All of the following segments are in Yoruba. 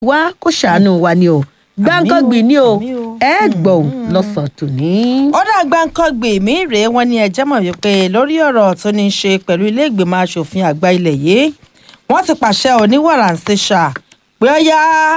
wá kó ṣàánú wa ni o gbáǹkọ́gbì ni o àmì o. ẹ gbọ́ ò lọ́sàn tòní. ọ̀dà gbàǹkangbè mí rèé wọ́n ní ẹjẹ́ mọ̀ wípé lórí ọ̀rọ̀ tó ní í ṣe pẹ̀lú ilé ìgbìmọ̀ asòfin àgbà ilẹ̀ yìí wọ́n ti pàṣẹ oníwàrà ń ṣe ṣà pé ọ̀yá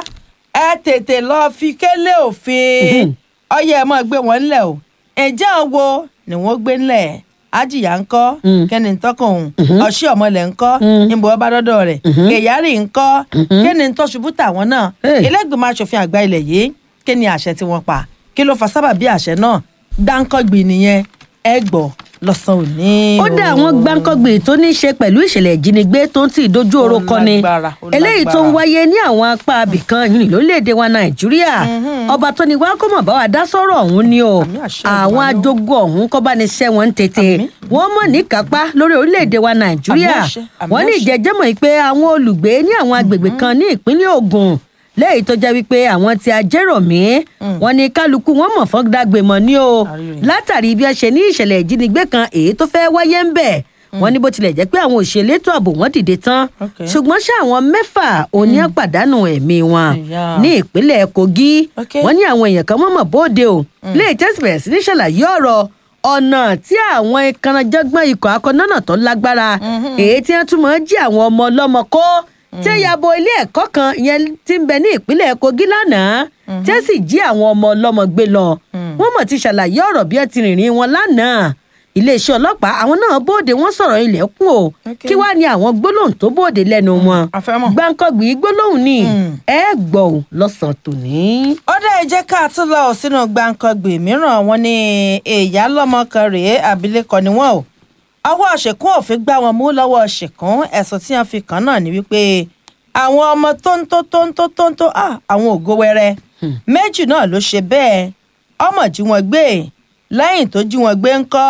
ẹ tètè lọ fi kélé òfin ọyẹ ẹ mọ̀ gbé wọn ńlẹ̀ o ẹ̀jẹ̀ wo ni wọ́n gbé ńlẹ̀ ajiya ńkọ́ kẹ́ni tọ́kàn òun ọ̀ṣì ọ̀mọlẹ̀ ńkọ́ níbo ọba dọ́dọ̀ rẹ̀ kẹ̀yárì ńkọ́ kẹ́ni tó ṣubú tàwọn náà Hey. ilé ìgbìmọ̀ asòfin àgbà ilẹ̀ yìí kí ni àṣẹ tí wọ́n pa kí ló fa sábàbí àṣẹ náà dáńkọ́gbì nìyẹn ẹ gbọ́ lọ́sàn-án òní. ó dá àwọn gbáǹkọ́gbì tó ní í ṣe pẹ̀lú ìṣẹ̀lẹ̀ ìjínigbé tó ń tì dojú oró Ó kọni lágbára, ó eléyìí tó ń lágbára. wáyé ní àwọn apá abìkan yìí lórílẹ̀‐èdè wa nàìjíríà ọba tó ní wá kó mọ̀ bá wa dá sọ́rọ̀ ọ̀hún ni o Àmì àṣẹ àwọn Olódùmarè o. ajogun ọ̀hún kọ́ bá ní ṣẹ́ wọn tètè Àmì. wọ́n mọ̀ ní kápá lórí orílẹ̀‐èdè wa nàìjíríà Àmì àṣẹ, àmì wọ́n ní àṣẹ. ìjẹ́jẹ́mọ̀ yìí pé àwọn olùgbé ní àwọn agbègbè kan ní ìpínlẹ̀ ògùn lẹ́yìn tó jẹ́ wípé àwọn ti ajéròmí wọn ní kálukú wọn mọ̀ fọ́gbàgbé mọ̀ ní o Àríyìn. látàrí bí ẹ ṣe ní ìṣẹ̀lẹ̀ ìjínigbé kan èyí tó fẹ́ wáyé ń bẹ̀ wọ́n ní bó tilẹ̀ jẹ́ pé àwọn òṣèlétò ààbò wọn dìde tán Okay. ṣùgbọ́n ṣé àwọn mẹ́fà òní àpàdánù ẹ̀mí wọn Ìyá. ní ìpínlẹ̀ kogi Okay. wọ́n ní àwọn èèyàn kan mọ̀mọ́ bóde o lè tẹ́sí bẹ̀rẹ̀ sí ní ṣàlàyé ọ̀rọ̀ ọ̀nà tí àwọn ìkànnàjọ́gbọ́n ikọ̀ akọ́nọ́nà tó lágbára èyí tí wọ́n tún máa ń jí àwọn ọmọ ọlọ́mọ kó tí ó yabo ilé ẹ̀kọ́ kan ìyẹn tí ń bẹ ní ìpínlẹ̀ kogi lánàá tí ó sì jí àwọn ọmọ ọlọ́mọ gbé lọ wọ́n mọ̀ ti ṣàlàyé ọ̀rọ̀ bí ẹ ti rìnrìn wọn lánàá iléeṣẹ́ ọlọ́pàá àwọn náà bóde wọ́n sọ̀rọ̀ ilẹ̀kùn o Okay. kí wàá ní àwọn gbólóhùn tó bóde lẹ́nu wọn a fẹ́ mọ̀. gbáǹkọ́gbì gbólóhùn ni Mm. ẹ gbọ́ ò lọ́sàn-án tòní. ó dá ẹ jẹ́ ká tún lọ sínú gbàǹkangbè mìíràn wọn ní èèyàn lọ́mọ kan rèé abilékọ ni wọ́n o ọwọ́ ṣèkún òfin gbá wọn mú lọ́wọ́ ṣèkún ẹ̀sùn tí wọ́n fi kàn náà ni wípé àwọn ọmọ tóńtó tóńtó tóńtó ah, àwọn ògo wẹrẹ méjì náà ló ṣe bẹ́ẹ̀ ọmọ jí wọn gbé lẹ́yìn tó jí wọn gbé ńkọ́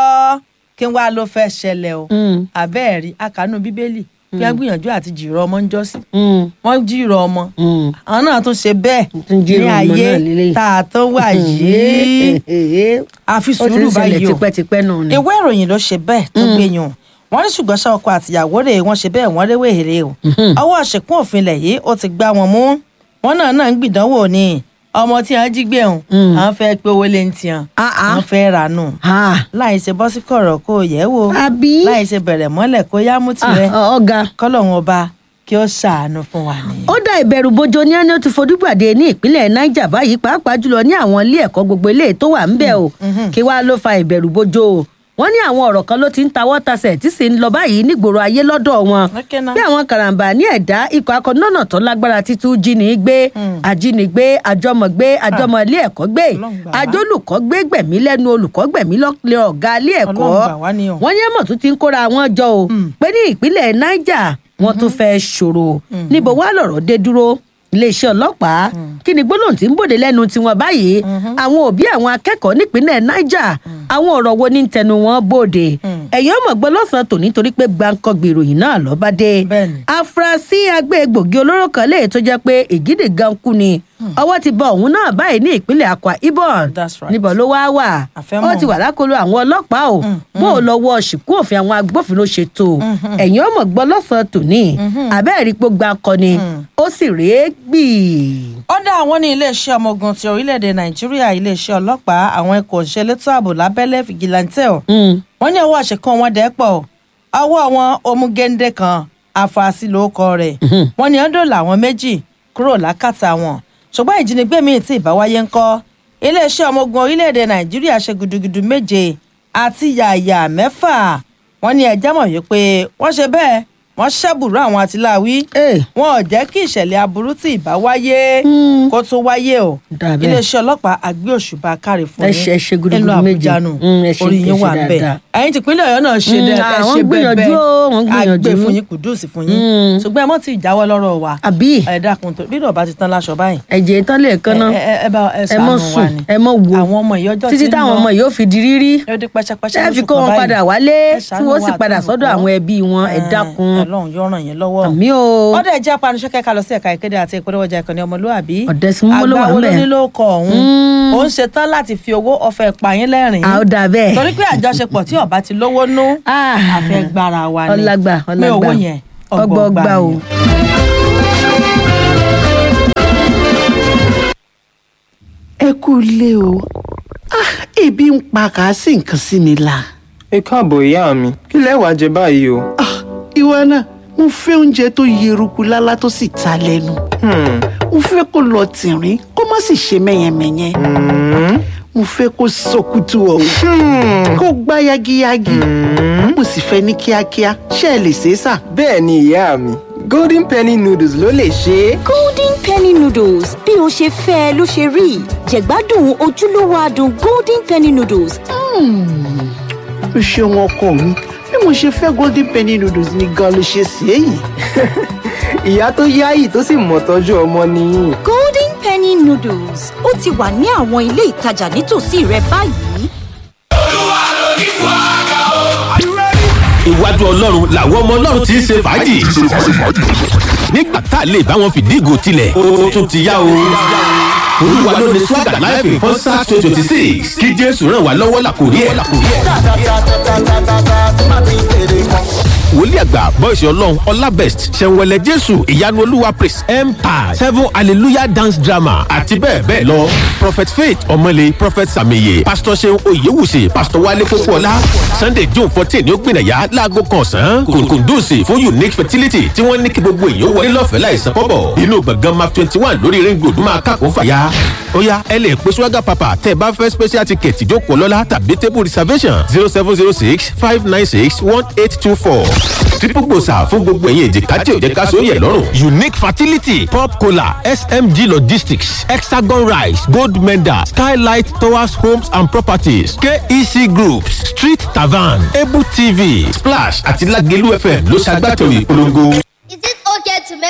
kí wàá ló fẹ́ ṣẹlẹ̀ o Mm. àbẹ́ẹ̀rí akànú bíbélì kí wọ́n gbìyànjú àti jìrọ̀ ọmọ ń jọ́sìn Mm. wọ́n jìrọ̀ ọmọ Mm. àwọn náà tún ṣe bẹ́ẹ̀ Tún jíròrò ní ọmọ ayé náà lélẹ́yìí. tá a tó wà yìí àfi ó ti ń sùúrù ṣẹlẹ̀ báyìí o tipẹ́tipẹ́ náà ni. ìwé ìròyìn ló ṣe bẹ́ẹ̀ tó gbẹ̀yàn wọ́n ní ṣùgbọ́n ṣá ọkọ àtìyàwó rẹ̀ wọ́n ṣe bẹ́ẹ̀ wọ́n léwé èrè o ọwọ́ àṣekún òfin ilẹ̀ yìí ó ti gbá wọn mú wọn náà náà ń gbìdánwò ni ọmọ tí wọ́n jí gbé hùn Mm. àwọn fẹ́ pé owó lé ń tiẹ̀ Ah, ah. àwọn fẹ́ rà nù Ah, láì ṣe bọ́ sí kọ̀rọ̀ kó o yẹ̀ wò àbí láì ṣe bẹ̀rẹ̀ mọ́lẹ̀ kó yá mú tirẹ̀ Ah, ọ̀gá. kọ́lọ́hún ọba kí ó ṣàánú fún wa nìyẹn. ó dá ìbẹ̀rù bojo ní ẹni ó ti fojú pàdé ní ìpínlẹ̀ niger báyìí pàápàá jùlọ ní àwọn ilé ẹ̀kọ́ gbogbo ilé tó wà ńbẹ̀ o kí wàá ló fa ìbẹ̀rù bojo o wọ́n ní àwọn ọ̀rọ̀ kan ló ti ń tawọ́ tasẹ̀ tí sì ń lọ báyìí nígboro ayé lọ́dọ̀ wọn Okay náà. bí àwọn karambà ní ẹ̀dá ikọ̀ akọ̀nọ́nà tó lágbára títú jíni gbé ajínigbé àjọmọ̀gbé àjọmọ̀ ilé ẹ̀kọ́ gbé Ọlọ́run gbà wá. àjọlùkọ́ gbé gbẹ̀mí lẹ́nu olùkọ́ gbẹ̀mí lọ́lẹ̀ ọ̀gá ilé ẹ̀kọ́ Ọlọ́run gbà wá ni o. wọ́n ní ẹ̀mọ̀ tún ti ń kóra wọn jọ o pé ní ìpínlẹ̀ niger wọ́n tún fẹ́ ṣòro níbo wá lọ̀rọ̀ dé dúró iléeṣẹ́ ọlọ́pàá kí ni gbólóhùn tí ń bòde lẹ́nu tiwọn báyìí àwọn òbí àwọn akẹ́kọ̀ọ́ nípínlẹ̀ niger àwọn ọ̀rọ̀ wo ní tẹnu wọn bòde ẹ̀yìn ọmọ gbọ́ lọ́sàn-án tòní torí pé gbàǹkọ̀gbì ìròyìn náà lọ́ bá dé Bẹ́ẹ̀ni. afurasí agbé egbògi olóró kan léyìí tó jẹ́ pé ìgídì gan kú ni ọwọ́ ti bọ òun náà báyìí ní ìpínlẹ̀ akwa ibom That's right. níbo ló wá wà Àfẹ́mọ̀. ó ti wà lákòlò àwọn ọlọ́pàá o bó o lọ́wọ́ ṣìkú òfin àwọn agbófinró ṣe tó ẹ̀yìn ọmọ gbọ́ lọ́sàn-án tòní àbẹ́ẹ̀rí pé gba akọni ó sì rèé gbì. ọ̀dà àwọn ní iléeṣẹ́ ọmọ ogun ti orílẹ̀-èdè nàìjíríà iléeṣẹ́ ọlọ́pàá àwọn ikọ̀ òṣèlétò ààbò lábẹ́lẹ̀ fìgìláńtẹ̀ ọ̀ wọ́n ní ọwọ́ àṣekán wọn dẹ́pọ̀ ọwọ́ wọn omugende kan afurasí lóókọ rẹ̀ wọ́n ní ọdún làwọn méjì kúrò lákàtà wọn ṣùgbọ́n ìjínigbé míì tí ìbáwáyé ń kọ́ iléeṣẹ́ ọmọ ogun orílẹ̀-èdè nàìjíríà ṣe gudugudu méje àti yàyà mẹ́fà wọ́n ní ẹjẹ́ mọ̀ yìí pé wọ́n ṣe bẹ́ẹ̀ wọ́n ṣẹ́bùrú àwọn àtìláwí Eh. wọn ò jẹ́ kí ìṣẹ̀lẹ̀ aburú tí ìbá wáyé kó tó wáyé o Dà bẹ́ẹ̀. iléeṣẹ́ ọlọ́pàá àgbé òṣùbà káre fún Ẹ ṣe- ẹ ṣe gudugudu nílùú méje. àbújá nù Mm, ẹ ṣe- orí ẹ yín ṣe wà bẹ́ẹ̀ dáadáa. ẹ̀yin tìpínlẹ̀ ọ̀yọ́ náà ṣe Mm, dẹ́ ẹ àwọn ṣe gbìyànjú bẹ́ẹ̀ o, wọ́n gbìyànjú. àgbé fún yín kùdùsì fún yín Mm. ṣùgbọ́n ẹ mọ́ ti jáwọ́ lọ́rọ̀ wa àbí ẹ dákun tó bí ìdọ̀bá ti tán láṣọ báyìí ẹ̀jẹ̀ tán lè kan náà ẹ- ẹ- ẹ bá ẹ ẹ mọ ṣàánú wa sùn ni ẹ mọ wo àwọn ọmọ ìyọjọ́ títí táwọn ọmọ yìí ó fi di rírí yóò dé pẹ́ṣẹ́pẹ́ṣẹ́ ṣé ẹ fi lóṣù kó kan wọn báyìí. padà wálé Ẹ tí ṣàánú wọ́n sì wa padà àtolùkọ́. sọ́dọ̀ àwọn ẹbí wọn ẹ Ẹ, dákun Ọlọ́run yóò ràn yín lọ́wọ́ àmì o ọdẹ jẹ́ apanisọ́kẹ́ ká lọ sí ẹ̀ka ìkéde àti ìpolówó ọjà ìkànnì ọmọlúwàbí Ọ̀dẹ́sìnmọ́ ló wà àgbà wo ló ńbẹ̀. ní ló kọ ọ̀hún Mm. ó ń ṣetán láti fi owó ọ̀fẹ́ pààyàn lẹ́rìn a ó dà bẹ́ẹ̀ torí pé àjọṣepọ̀ tí ọba ti lówó nú Ah. àfẹ́ gbára wa ni ọlágbà mi ọlágbà owó yẹn ọgbọọgba o. ni. kú ilé o Ah, ebi ń pa kà á sì nǹkan sí mi la. ẹ káàbọ̀ ìyá mi kí lẹ wá jẹ báyìí o. Ah, ìwọ náà mo fẹ́ oúnjẹ tó yeruku lálá tó sì ta lẹ́nu. Hmm, mo fẹ́ kó lọ tìrín kó má sì ṣe mẹ́yẹmẹ́yẹ. hmm, mo fẹ́ kó sọkútù ọ̀hún kó gbá yagiyagi. mo sì fẹ́ ní kíákíá ṣé ẹ lè ṣe é sà. bẹ́ẹ̀ ni ìyá mi golden penny noodles ló lè ṣe é. golden penny noodles bí o ṣe fẹ́ ẹ ló ṣe rí jẹ̀gbádùn ojúlówó adùn golden penny noodles o ṣeun ọkọ mi bí mo ṣe fẹ́ golden penny noodles ni gan ló ṣe ṣe é yìí. ìyá tó yáyì tó sì mọ̀ tọ́jú ọmọ nìyí. golden penny noodles ó ti wà ní àwọn ilé ìtajà nítòsí rẹ báyìí. iwájú ọlọ́run làwọn ọmọ ọlọ́run ti ń ṣe fàájì. nígbà tá a lè bá wọn fìdí ìgò tilẹ̀ ó tún ti yá o. olúwa ló ní swagger life in concert twenty twenty six kí jésù ràn wá lọ́wọ́ làkòrí ẹ̀. wòlíì àgbà bọ́ìsì ọlọ́run ọlábẹ́st ṣẹ̀wẹ̀lẹ̀ jésù ìyanu olúwa praise empire seven hallelujah dance drama àti bẹ́ẹ̀ bẹ́ẹ̀ lọ. prophet faith ọmọlé prophet sàmìyẹ pastor seun oyewusi pastor wale kókóọlá sunday june fourteen ní ó gbìnàyà láago kan ọ̀sán kùndùsì fún unique fertility tí wọ́n ní kí gbogbo èèyàn wọlé lọ́fẹ̀ẹ́ láìsan kọ́bọ̀ inú gbọ̀ngàn map twenty one lórí ring road máa kàkó fàyà. ó yá ẹ lè pe swaga papa tẹ́ ẹ bá fẹ́ special ticket ìjókòó lọ́la tàbí table reservation zero seven zero six five nine six one eight two four triple gbòòsà fún gbogbo ẹ̀yìn èjìká tí ò jẹ́ ká sóyè lọ́rùn. unique fertility pop cola smg logistics hexagon rice gold medal skylight towers homes and properties kec groups street tavern able tv splash àti lagelu fm ló ṣàgbàtọ̀ ìpolongo. Is it okay to make